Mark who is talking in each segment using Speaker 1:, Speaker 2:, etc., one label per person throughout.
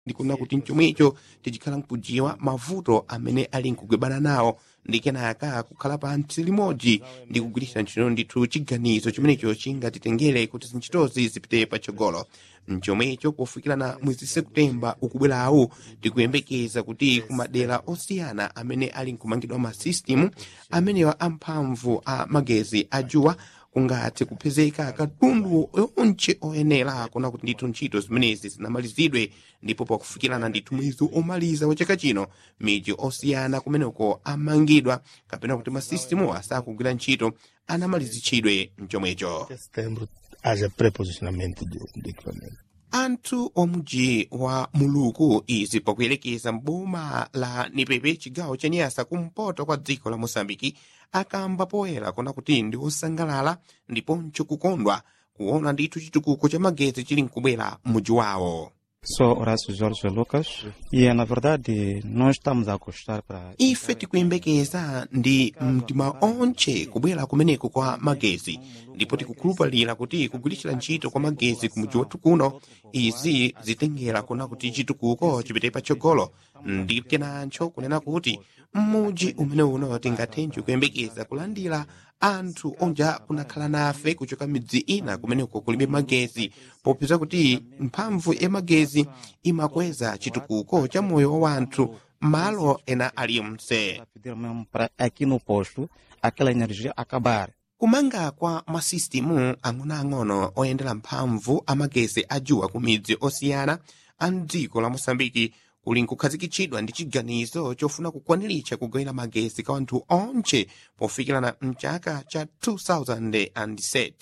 Speaker 1: ndikuona kuti mchomwecho tichikhala nkujiwa mavuto amene ali nkugwebana nawo ndi kenaka kukhala pantsi limodzi ndi kugwiritsa ntchito ndithu chiganizo chimenecho chingatitengere kuti zintchitozi zipite patsogolo mchomwecho pofikirana mwezi septemba ukubwerawu tikuyembekeza kuti kumadera osiyana amene ali nkumangidwa masistem amenewa amphamvu a magezi ajuwa kungathe kupezeka katundu onche oyenera kuona kuti ndithu ntchito zimenezi zinamalizidwe ndipo pakufikirana ndithu mwezi omaliza wa chaka chino miji osiyana kumeneko amangidwa kapena kuti masisitemu asakugwira ntchito anamalizitchidwe mchomwecho
Speaker 2: setembro haja preposicionamento do, do equipamento.
Speaker 1: anthu omuji wa muluku izi pakuyelekeza mboma la nipepe chigawo cha nyasa kumpoto kwa dziko la mosambiki akamba poyera kuona kuti ndi osangalala ndiponso kukondwa kuona ndithu chitukuko cha magezi chili nkubwera m'muji wawo
Speaker 3: Sou Horácio Jorge Lucas e, na verdade, nós estamos a gostar para...
Speaker 1: ife tikuyembekeza ndi mtima onche kubwera kumeneko kwa magezi ndipo tikukhulupalira kuti kugwiritsa ntchito kwa magezi kumuji wathu kuno izi zitengera kuona kuti chitukuko chipite patsogolo ndi kenancho kunena kuti mmuji umene uno tingathenje kuyembekeza kulandira anthu onja kunakhala nafe kuchoka midzi ina kumeneko kulibe magezi popeza kuti mphamvu ya magezi imakweza chitukuko cha moyo wa wanthu malo ena aliyonse
Speaker 3: Para pedir mesmo para aqui no posto aquela energia acabar.
Speaker 1: kumanga kwa masisitemu ang'onoang'ono oyendera mphamvu amagezi ajuwa ku midzi osiyana a mdziko la mosambiki kuli nkukhazikitsidwa ndi chiganizo chofuna kukwaniritsa kugawira magezi kwa anthu onche pofikirana mchaka cha 2007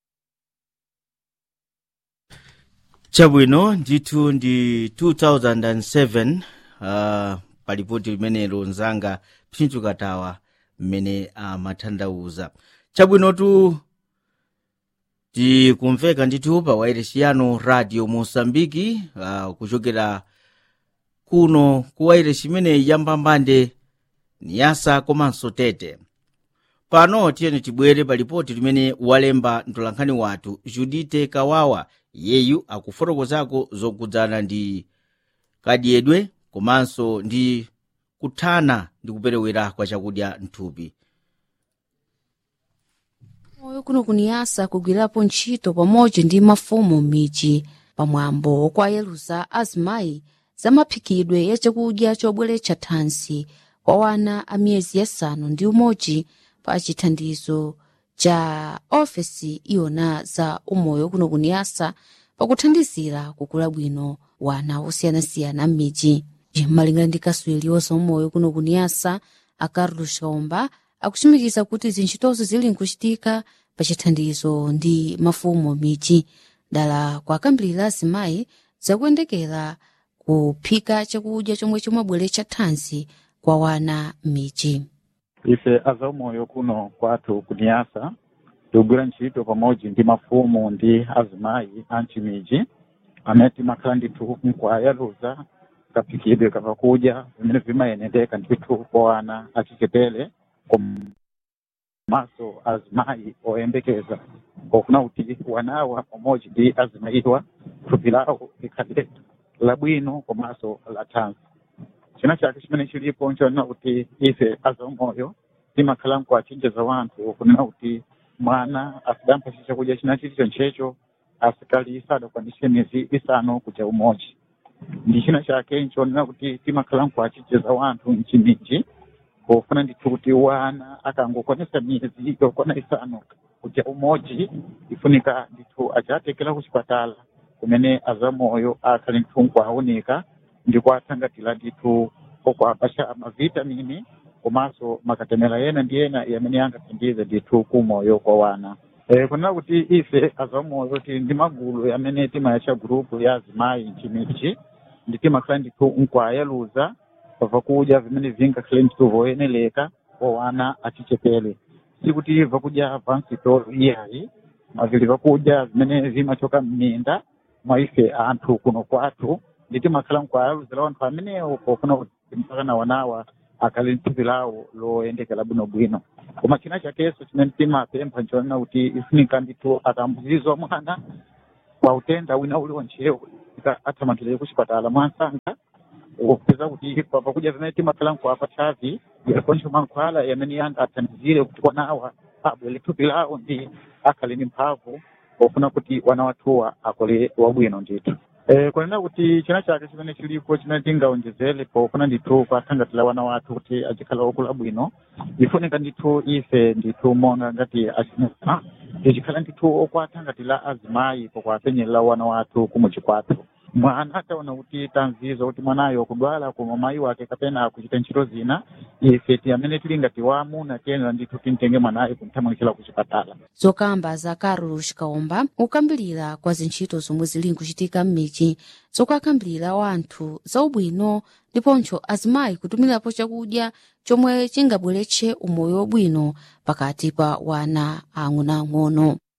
Speaker 4: chabwino ndithu ndi 2007 uh, palipoti limenelo nzanga phindu katawa mmene amathandauza chabwinotu tikumveka ndithu pa wairesi radio mosambiki uh, kuchokera kuno ku wairesi imeneyi yambambande niyasa komanso tete pano tiyeni tibwere pa lipoti limene walemba mtolankhani wathu judite kawawa yeyu akufotokozako zokudzana ndi kadyedwe komanso ndi kuthana ndi kuperewera kwa chakudya mthupi
Speaker 5: moyo kuno kuniyasa kugwirapo ntchito pamodzi ndi mafumu m'midzi pamwambo okwayeruza azimayi za maphikidwe ya chakudya chobweretsa thansi kwa wana a miyezi yasanu ndi umodzi pa chithandizo cha ofesi iwona za umoyo kuno kuniyasa pakuthandizira kukula bwino wana osiyanasiyana m'midzi malingana ndi kaswiri wa umoyo kuno kuniyasa a carlos kaumba akuchimikiza kuti zintchitozo zili nkuchitika pa chithandizo ndi mafumu m'midzi dala kwakambirira azimayi zakuyendekera kuphika chakudya chomwe chimabweretsa thanzi kwa wana m'midzi
Speaker 6: ife azaumoyo kuno kwathu kuniyasa tikugwira ntchito pamodzi ndi mafumu ndi azimayi a mchimidzi amene timakhala ndithu nkwayaluza kaphikidwe kapakudya vimene vimayendeka ndithu kwa wana achichepere komanso azimayi oyembekeza pofuna kuti wanawa pamodzi ndi azimayiwa thupi lawo likhale labwino komanso la thanzi china chake chimene chilipo nchonena kuti ife azaumoyo timakhala nkuwachenjeza wanthu kunena kuti mwana asidampha chakudya china chilicho nchecho asikali sadakwanise miyezi isanu kuja umodzi ndi china chake nchonena kuti timakhala nkuwachenjeza wanthu mchimidzi pofuna ndithu kuti wana akangokwanisa miyezi yokwana isanu kuja umodzi ifunika ndithu achatekera ku chipatala kumene azamoyo akhali ndithu nkuawunika ndi kuathangatira ndithu okuapasha mavitamini komanso makatemera yena ndi yena yamene angathandize ndithu kumoyo kwa wana e, kunena kuti ife azamoyo tili ndi magulu yamene timayatcha gurupu ya azimayi mchimidzi ndi timakhala ndithu nkuayaluza vakudya vimene vingakhale ndithu voyeneleka kwa wana achichepere sikuti vakudya va msitolo iyayi mavili vakudya vimene vimachoka m'minda mwa ife anthu kuno kwathu ndi timakhala nkuayaluzira wanthu amenewo pofuna kuti mpakana wanawa akhale nthupi lawo loyendekera bwinobwino koma china chakenso chimene timapempha nchonena kuti ifunika ndithu atambuzizwa mwana kwa utenda wina uliwonchewo athamangire kuchipatala mwansanga kupeza kuti pakuja zimene timakhalanko apa chavi yakoncho mankhwala yamene yanga athandizire kuti wanawa abwere thupi lawo ndi akhale ni mphamvu pofuna kuti wana wathuwa akole wabwino ndithu Eh, kunena kuti china chake chimene chilipo chimene tingaonjezere pofuna ndithu kwathangatira wana wathu kuti achikhala okula bwino ifunika ndithu ife ndithu monga ngati achinaa tichikhala ndithu okwathangatira azimayi pokwapenyerera wana wathu kumuchikwathu mwana ataona kuti tanzizo kuti mwanayo kudwala koma mayi wake kapena kuchita ntchito zina ife ti amene tili ngati waamuna tiyenera ndithu timtenge mwanayo kumthamangitira kuchipatala
Speaker 5: zokamba za carlos kaomba ukambirira kwa zintchito zomwe zili nkuchitika m'midzi zokakambirira wanthu za ubwino ndiponso azimayi kutumirapo chakudya chomwe chingabweretse umoyo wabwino pakati pa wana ang'onoang'ono